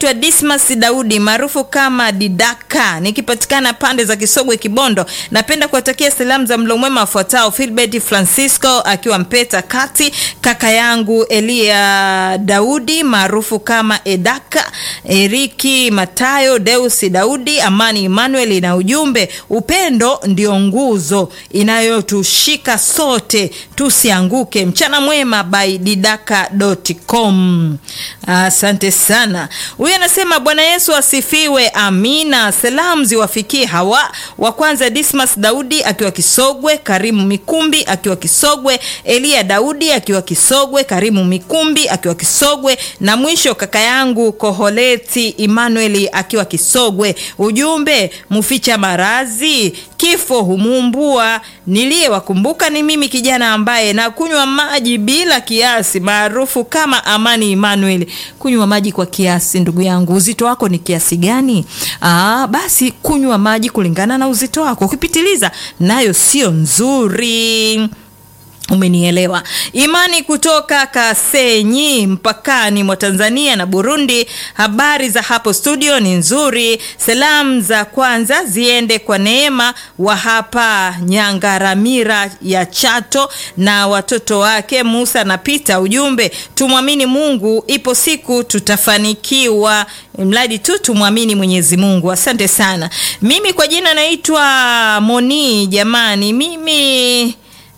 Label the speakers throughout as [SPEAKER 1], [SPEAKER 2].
[SPEAKER 1] naitwa Dismas Daudi maarufu kama Didaka, nikipatikana pande za Kisogwe Kibondo. Napenda kuwatakia salamu za mlo mwema wafuatao: Filbert Francisco akiwa Mpeta Kati, kaka yangu Elia Daudi maarufu kama Edaka, Eriki Matayo, Deusi Daudi, Amani Emmanuel, na ujumbe upendo ndio nguzo inayotushika sote tusianguke. Mchana mwema by didaka.com. Asante sana. Huyu anasema Bwana Yesu asifiwe, amina. Salamu ziwafikie hawa wa kwanza, Dismas Daudi akiwa Kisogwe, Karimu Mikumbi akiwa Kisogwe, Elia Daudi akiwa Kisogwe, Karimu Mikumbi akiwa Kisogwe, na mwisho kaka yangu Koholeti Emmanuel akiwa Kisogwe. Ujumbe, muficha marazi kifo humuumbua. Niliyewakumbuka ni mimi kijana ambaye nakunywa maji bila kiasi, maarufu kama Amani Emmanuel. Kunywa maji kwa kiasi, ndugu yangu, uzito wako ni kiasi gani? Aa, basi kunywa maji kulingana na uzito wako. Ukipitiliza nayo sio nzuri. Umenielewa. Imani kutoka Kasenyi, mpakani mwa Tanzania na Burundi. Habari za hapo studio ni nzuri. Salamu za kwanza ziende kwa Neema wa hapa Nyangaramira ya Chato na watoto wake Musa na Pita. Ujumbe, tumwamini Mungu, ipo siku tutafanikiwa, mradi tu tumwamini Mwenyezi Mungu. Asante sana. Mimi kwa jina naitwa Moni. Jamani, mimi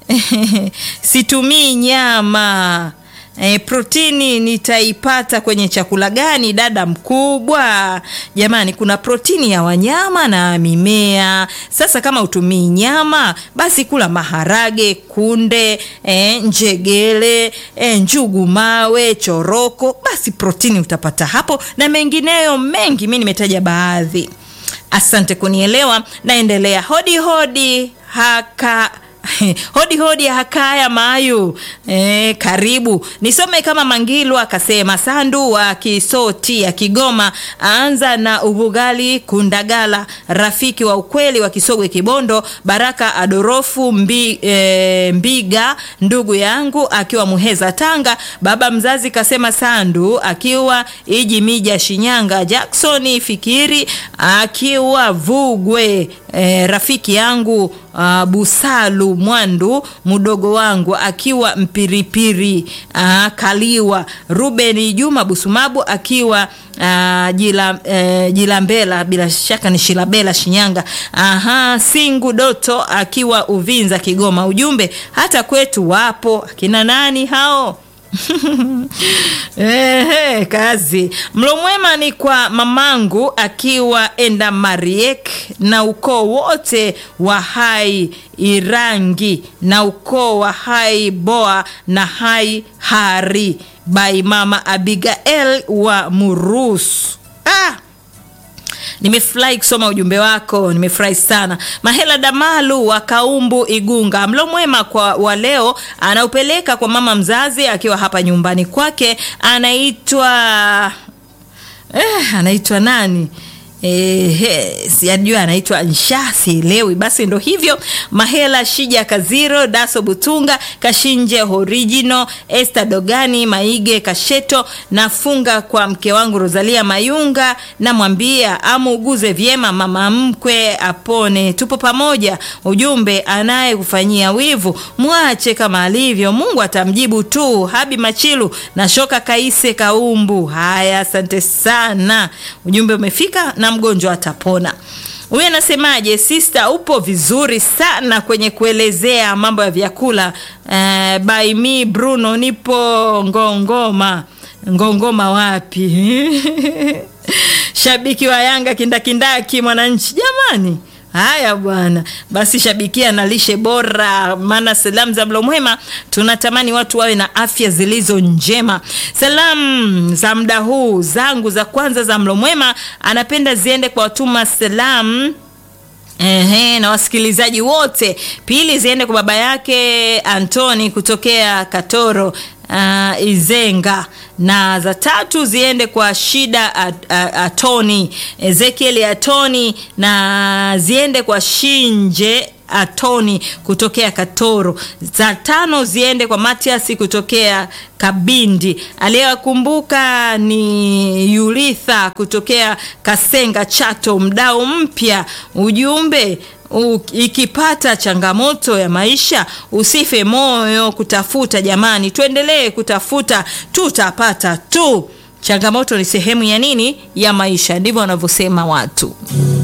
[SPEAKER 1] situmii nyama e, protini nitaipata kwenye chakula gani dada mkubwa? Jamani, kuna protini ya wanyama na mimea. Sasa kama utumii nyama, basi kula maharage, kunde, e, njegele, e, njugu mawe, choroko, basi protini utapata hapo na mengineyo mengi. Mi nimetaja baadhi. Asante kunielewa. Naendelea. Hodi hodi haka hodi hodi hakaya mayu e, karibu nisome kama Mangilu akasema Sandu wa Kisoti ya Kigoma anza na Ubugali Kundagala rafiki wa ukweli wa Kisogwe Kibondo Baraka Adorofu mbi, e, Mbiga ndugu yangu akiwa Muheza Tanga baba mzazi kasema Sandu akiwa Iji Mija Shinyanga Jacksoni Fikiri akiwa Vugwe e, rafiki yangu uh, Busalu Mwandu mdogo wangu akiwa Mpiripiri uh, Kaliwa Ruben Juma Busumabu akiwa uh, jila, uh, Jilambela bila shaka ni Shilabela Shinyanga. Aha, Singu Doto akiwa Uvinza Kigoma. Ujumbe hata kwetu wapo akina nani hao? Ehe, kazi. Mlo mwema ni kwa mamangu akiwa enda Mariek na ukoo wote wa Hai Irangi na ukoo wa Hai Boa na Hai Hari by mama Abigail wa Murusu. Ah! Nimefurahi kusoma ujumbe wako, nimefurahi sana. Mahela Damalu wa Kaumbu Igunga, mlo mwema kwa wa leo anaupeleka kwa mama mzazi akiwa hapa nyumbani kwake, anaitwa eh, anaitwa nani? Ehe, sijajua anaitwa Nsha, sielewi. Basi ndo hivyo. Mahela Shija Kaziro, Daso Butunga, Kashinje Original, Esther Dogani, Maige Kasheto. Nafunga kwa mke wangu Rosalia Mayunga, namwambia amuuguze vyema mama mkwe apone, tupo pamoja. Ujumbe, anayekufanyia wivu mwache kama alivyo, Mungu atamjibu tu. Habi Machilu na Shoka Kaise Kaumbu. Haya, asante sana, ujumbe umefika na mgonjwa atapona. Huyu anasemaje? Sister, upo vizuri sana kwenye kuelezea mambo ya vyakula. Uh, by me Bruno, nipo Ngongoma. Ngongoma wapi? shabiki wa Yanga kindakindaki, Mwananchi jamani. Haya bwana, basi shabikia na lishe bora, maana salamu za mlo mwema tunatamani watu wawe na afya zilizo njema. Salamu za muda huu zangu za kwanza za mlo mwema anapenda ziende kwa watuma salamu Ehe, na wasikilizaji wote. Pili ziende kwa baba yake Antoni kutokea Katoro uh, Izenga, na za tatu ziende kwa Shida at, at, Atoni Ezekiel Atoni, na ziende kwa Shinje Atoni kutokea Katoro, za tano ziende kwa Matias kutokea Kabindi. Aliyewakumbuka ni Yulitha kutokea Kasenga Chato, mdau mpya. Ujumbe U, ikipata changamoto ya maisha usife moyo kutafuta. Jamani, tuendelee kutafuta, tutapata tu. Changamoto ni sehemu ya nini, ya maisha, ndivyo wanavyosema watu.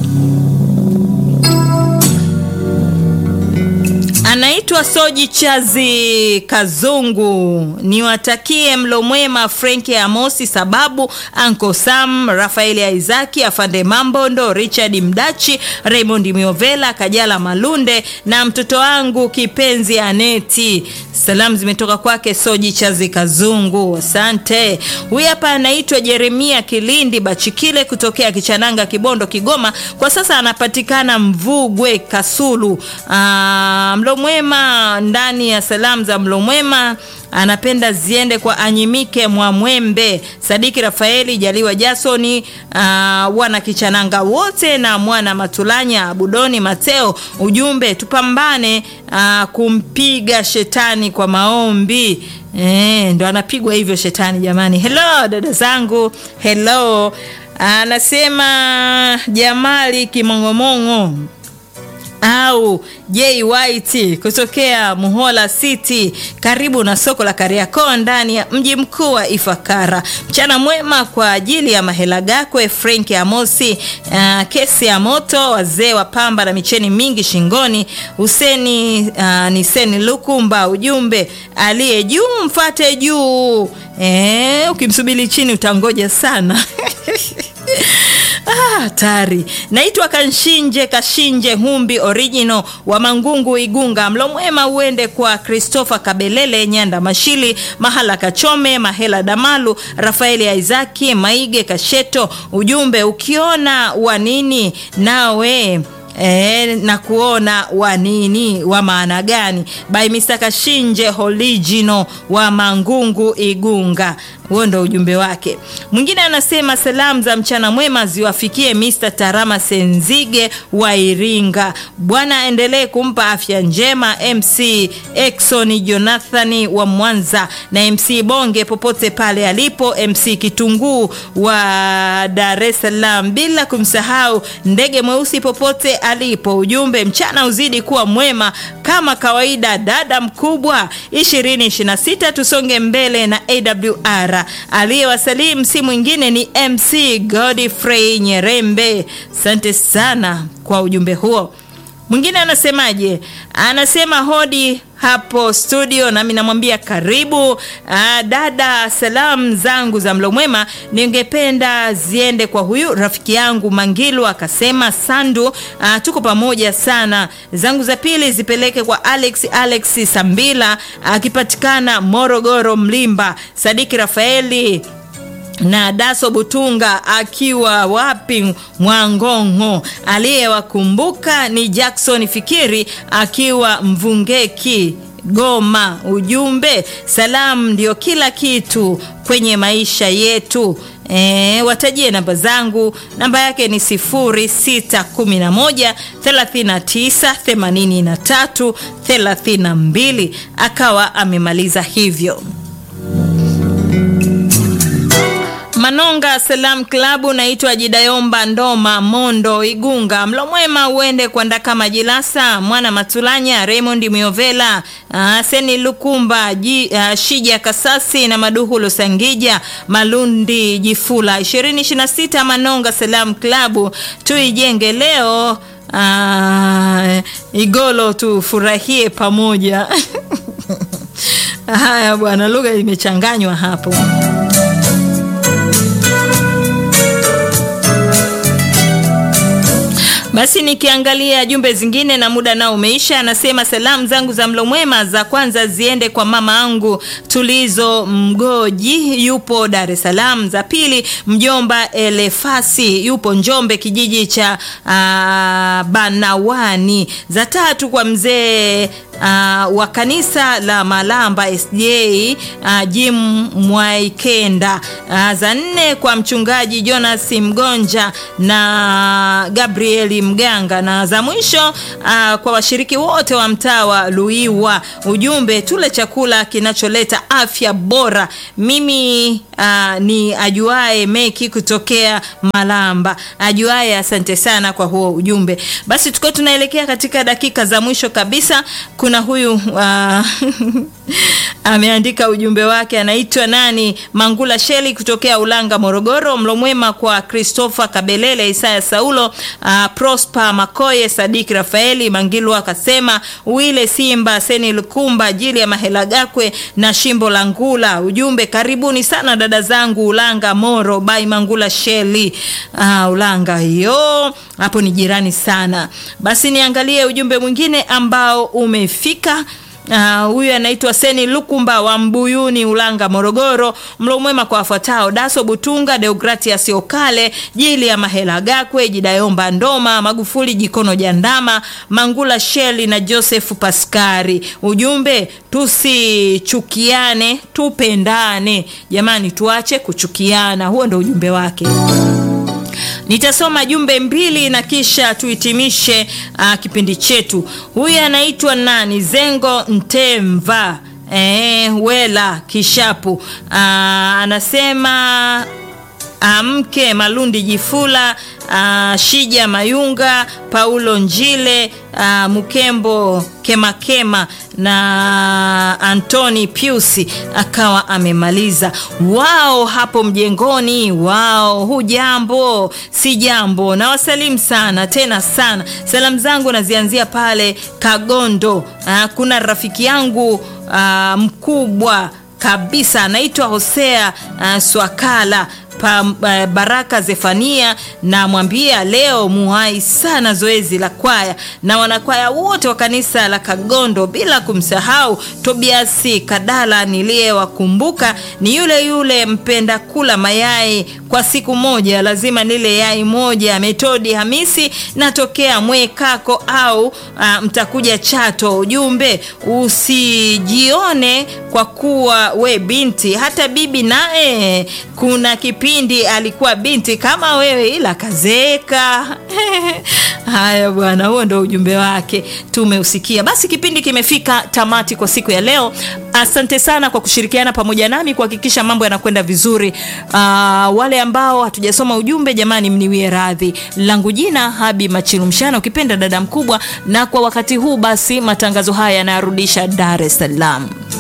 [SPEAKER 1] Anaitwa Soji Chazi Kazungu. Niwatakie mlo mwema Frenki Amosi, sababu Anko Sam, Rafaeli Isaki, Afande Mambondo, Richard Mdachi, Raymond Miovela, Kajala Malunde na mtoto wangu kipenzi Aneti. Salamu zimetoka kwake Soji Chazi Kazungu, asante. Huyu hapa anaitwa Jeremia Kilindi Bachikile kutokea Kichananga, Kibondo, Kigoma. Kwa sasa anapatikana Mvugwe, Kasulu. Aa, mlo mwema ndani ya salamu za mlo mwema anapenda ziende kwa Anyimike Mwamwembe, Sadiki Rafaeli, Jaliwa Jasoni, uh, wana Kichananga wote na mwana Matulanya, Budoni Mateo. Ujumbe tupambane uh, kumpiga shetani kwa maombi. E, ndo anapigwa hivyo shetani jamani. Hello dada zangu, hello. Anasema Jamali Kimong'omong'o au J White kutokea Muhola City karibu na soko la Kariakoo ndani ya mji mkuu wa Ifakara. Mchana mwema kwa ajili ya Mahela Gakwe, Frank Amosi, uh, kesi ya moto, wazee wa pamba na micheni mingi shingoni, Huseni uh, ni Seni Lukumba. Ujumbe aliye juu mfate juu. Eh, ukimsubiri chini utangoja sana. Hatari. Ah, naitwa Kanshinje Kashinje Humbi original wa Mangungu Igunga. Mlo mwema uende kwa Christopher Kabelele Nyanda Mashili Mahala Kachome Mahela Damalu Rafaeli Isaki Maige Kasheto. Ujumbe ukiona wanini nawe E, na kuona wa nini wa maana gani by Mr. Kashinje Holigino wa Mangungu Igunga. Huo ndo ujumbe wake. Mwingine anasema salamu za mchana mwema ziwafikie Mr. Tarama Senzige wa Iringa. Bwana aendelee kumpa afya njema MC Exon Jonathani wa Mwanza na MC Bonge popote pale alipo, MC Kitunguu wa Dar es Salaam, bila kumsahau ndege mweusi popote alipo. Ujumbe mchana uzidi kuwa mwema kama kawaida. Dada mkubwa 2026 tusonge mbele na AWR aliyewasalimu si mwingine ni MC Godfrey Nyerembe. Asante sana kwa ujumbe huo. Mwingine anasemaje? Anasema hodi hapo studio, nami namwambia karibu. Aa, dada, salamu zangu za mlo mwema ningependa ziende kwa huyu rafiki yangu Mangilu akasema Sandu. Aa, tuko pamoja sana. Zangu za pili zipeleke kwa Alex Alex Sambila akipatikana Morogoro Mlimba, Sadiki Rafaeli na Daso Butunga akiwa wapi Mwangongo. Aliyewakumbuka ni Jackson Fikiri akiwa Mvungeki Goma. Ujumbe, salamu ndio kila kitu kwenye maisha yetu. E, watajie namba zangu. Namba yake ni 0611 39 83 32. Akawa amemaliza hivyo. Manonga Salam Klabu, naitwa Jidayomba Ndoma Mondo Igunga. Mlo mwema uende kwa Ndaka Majilasa Mwana Matulanya Raymond Miovela uh, Seni Lukumba Ji, uh, Shija Kasasi na Maduhu Losangija Malundi Jifula 2026 Manonga Salam Klabu, tuijenge leo uh, Igolo tufurahie pamoja. Haya bwana, lugha imechanganywa hapo. Basi nikiangalia jumbe zingine na muda nao umeisha. Anasema salamu zangu za mlo mwema za kwanza ziende kwa mama angu Tulizo Mgoji, yupo Dar es Salaam. Za pili mjomba Elefasi, yupo Njombe kijiji cha uh, Banawani. Za tatu kwa mzee uh, wa kanisa la Malamba SJ uh, Jim Mwaikenda. Uh, za nne kwa mchungaji Jonas Mgonja na Gabrieli Mganga, na za mwisho uh, kwa washiriki wote wa mtaa wa Luiwa, ujumbe tule chakula kinacholeta afya bora. Mimi uh, ni ajuae Meki kutokea Malamba. Ajuae, asante sana kwa huo ujumbe. Basi tukiwa tunaelekea katika dakika za mwisho kabisa, kuna huyu uh, ameandika ujumbe wake, anaitwa nani, Mangula Sheli kutokea Ulanga, Morogoro. Mlo mwema kwa Christopher Kabelele, Isaya Saulo, uh, Prosper Makoye, Sadiki Rafaeli Mangilu akasema Wile Simba, Seni Lukumba, Jili ya Mahela Gakwe na Shimbo la Ngula. Ujumbe, karibuni sana dada zangu Ulanga Moro by Mangula Sheli. Uh, Ulanga hiyo hapo ni jirani sana. Basi niangalie ujumbe mwingine ambao umefika huyu uh, anaitwa Seni Lukumba wa Mbuyuni, Ulanga, Morogoro. Mlo mwema kwa wafuatao: Daso Butunga, Deogratias Okale, Jili ya Mahela Gakwe, Jidayomba Ndoma, Magufuli Jikono Jandama, Mangula Sheli na Joseph Paskari. Ujumbe, tusichukiane, tupendane. Jamani, tuache kuchukiana. Huo ndo ujumbe wake. Nitasoma jumbe mbili na kisha tuhitimishe uh, kipindi chetu. Huyu anaitwa nani? Zengo Ntemva eh, Wela Kishapu uh, anasema Amke Malundi Jifula uh, Shija Mayunga Paulo Njile uh, Mukembo Kemakema na Antoni Piusi akawa amemaliza. Wao hapo mjengoni, wao hujambo? Si jambo, na wasalimu sana tena sana. Salamu zangu nazianzia pale Kagondo. Uh, kuna rafiki yangu uh, mkubwa kabisa anaitwa Hosea uh, Swakala pa, uh, Baraka Zefania na mwambia leo muhai sana zoezi la kwaya na wanakwaya wote wa kanisa la Kagondo, bila kumsahau Tobiasi Kadala niliyewakumbuka ni yule yule mpenda kula mayai kwa siku moja lazima nile yai moja. Metodi Hamisi natokea Mwekako au uh, mtakuja Chato. Ujumbe usijione kwa kuwa we binti, hata bibi naye kuna kipindi alikuwa binti kama wewe, ila kazeeka. Haya bwana, huo ndo ujumbe wake, tumeusikia. Basi kipindi kimefika tamati kwa siku ya leo. Asante sana kwa kushirikiana pamoja nami kuhakikisha mambo yanakwenda vizuri. Uh, wale ambao hatujasoma ujumbe, jamani, mniwie radhi. Langu jina Habi Machilu Mshana, ukipenda dada mkubwa, na kwa wakati huu basi matangazo haya yanayarudisha Dar es Salaam.